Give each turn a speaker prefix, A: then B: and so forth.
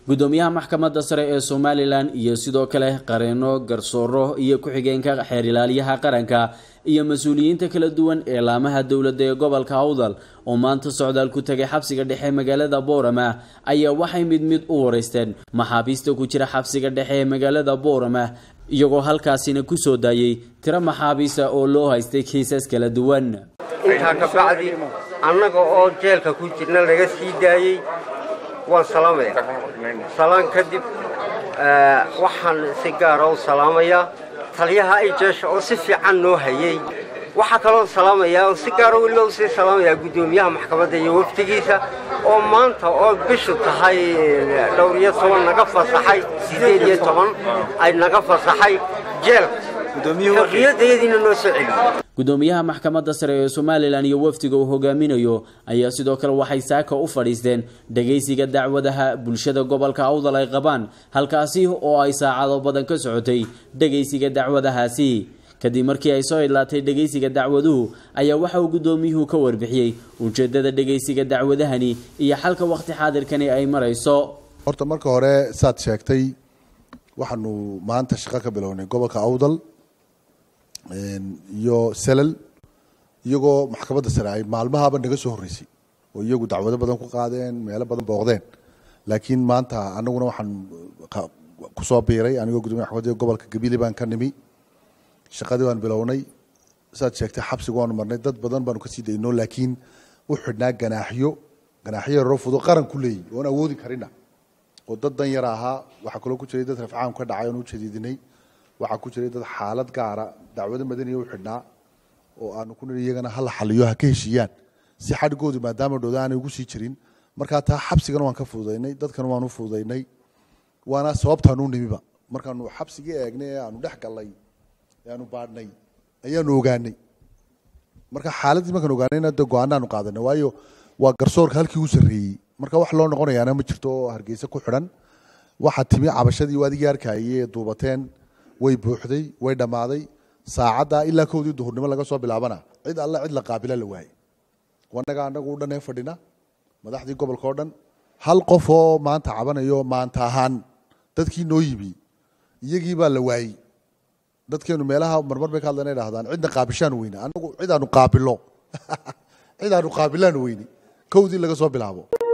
A: gudoomiyaha maxkamadda sare ee somalilan iyo sidoo kale qareeno garsooro iyo ku-xigeenka xeer ilaaliyaha qaranka iyo mas-uuliyiinta kala duwan ee laamaha dowladda ee gobolka awdal oo maanta socdaal ku tegay xabsiga dhexe magaalada boorama ayaa waxay mid mid u wareysteen maxaabiista ku jira xabsiga dhexe ee magaalada boorama iyagoo halkaasina kusoo daayey tiro maxaabiista oo loo haystay kiisas kala duwan
B: intaa ka bacdi annaga oo jeelka ku jirna laga sii daayey waan salaamaya salaan kadib waxaan si gaara u salaamayaa taliyaha ay jeesha oo si fiican noo hayey waxaa kaloo salaamayaa oo si gaara weliba u sii salaamayaa guddoomiyaha maxkamadda iyo wafdigiisa oo maanta oo bishu tahay dhowr iyo toban naga fasaxay siddeed iyo toban ay naga fasaxay jeelka xorriyadayadiina noo soo celiyey
A: gudoomiyaha maxkamadda sare ee somalilan iyo wafdiga uu hogaaminayo ayaa sidoo kale waxay saaka u fadhiisteen dhagaysiga dacwadaha bulshada gobolka awdal ay qabaan halkaasi oo ay saacado badan ka socotay dhagaysiga dacwadahaasi kadib markii ay soo idlaatay dhagaysiga dacwaduhu ayaa waxa uu gudoomiyuhu ka warbixiyey ujeedada dhagaysiga dacwadahani iyo xalka waqti xaadirkani ay marayso
C: horta marka hore saad sheegtay waxaanu maanta shaqo ka bilownay gobolka awdal iyo selal iyagoo maxkamadda sare ay maalmahaaba naga soo horreysay oo iyagu dacwado badan ku qaadeen meelo badan booqdeen laakiin maanta anaguna waxaan kusoo biiray anigoo gudomiya maxkamadda gobolka gabili baan ka nimi shaqadii baan bilownay saad sheegtay xabsiga waanu marnay dad badan baanu kasii dayno laakiin u xidhnaa ganaaxyo ganaaxyo yaroo fudo qaran ku leeyiy oon awoodi karina oo dad dan yar ahaa waxaa kaloo ku jiray dad rafcaam ka dhacay oon u jadiidinay waxaa ku jiray dad xaalad gaara dacwado madaniya u xidhnaa oo aanu ku niri iyagana hala xaliyo ha ka heshiiyaan si xadhigoodu maadaama dhowda aanay ugu sii jirin markaa taa xabsigana waan ka fududaynay dadkana waan u fududaynay waana sababtaanu nimiba markaanu xabsigii eegnay ee aanu dhex gallay ee aanu baadhnay ayaanu ogaanay marka xaaladdii markaan ogaanayna de go-aanaanu qaadanay waayo waa garsoorka halkii u sarreeyey marka wax loo noqonayaana ma jirto oo hargeysa ku xidhan waxaa timi cabashadii adigii arkayay ee duubateen way buuxday way dhammaaday saacaddaa ilaa kowdii duhurnimo laga soo bilaabana cid alle cid la qaabila la waayey wanaga anagu u dhan ee fadhina madaxdii gobolka oo dhan hal qof oo maanta cabanayo maanta ahaan dadkii noo yimi iyagii baa la waayey dadkeenu meelaha marmar bay ka hadlan dhahdaan cidna qaabishaan weyne anagu cidaanu qaabilo cidaanu qaabilaan weyne kowdii laga soo bilaabo